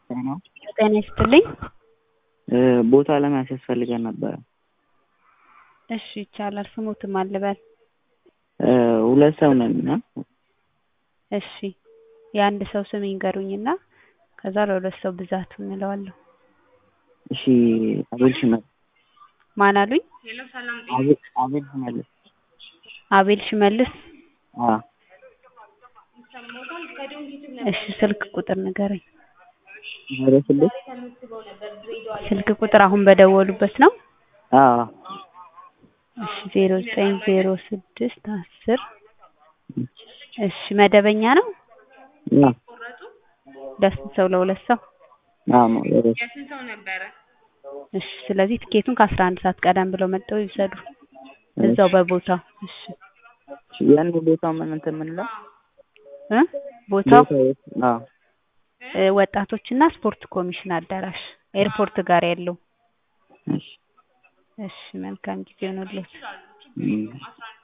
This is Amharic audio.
ጤና ይስጥልኝ። ቦታ ለመያዝ ያስፈልገን ነበረ። እሺ ይቻላል። ስሞትን ማን ልበል? ሁለት ሰው ነን እና እሺ የአንድ ሰው ስም ይንገሩኝና ከዛ ለሁለት ሰው ብዛቱ እንለዋለሁ። እሺ አቤል ሽመልስ ማን አሉኝ? አቤል አቤል ሽመልስ አቤል ሽመልስ። አዎ እሺ ስልክ ቁጥር ንገረኝ። ዜሮ ስድስት ስልክ ቁጥር አሁን በደወሉበት ነው? አዎ እሺ ዜሮ ዘጠኝ ዜሮ ስድስት አስር እሺ መደበኛ ነው? አዎ ለስንት ሰው? ለሁለት ሰው? አዎ ነው ለሁለት እሺ ስለዚህ ትኬቱን ከአስራ አንድ ሰዓት ቀደም ብለው መጥተው ይውሰዱ እዛው በቦታው። እሺ ያን ቦታው ምን እንትን የምንለው እ ቦታው ቦታው የት? አዎ እ ወጣቶችና ስፖርት ኮሚሽን አዳራሽ ኤርፖርት ጋር ያለው። እሺ እሺ መልካም ጊዜ ይሁንልዎት። እም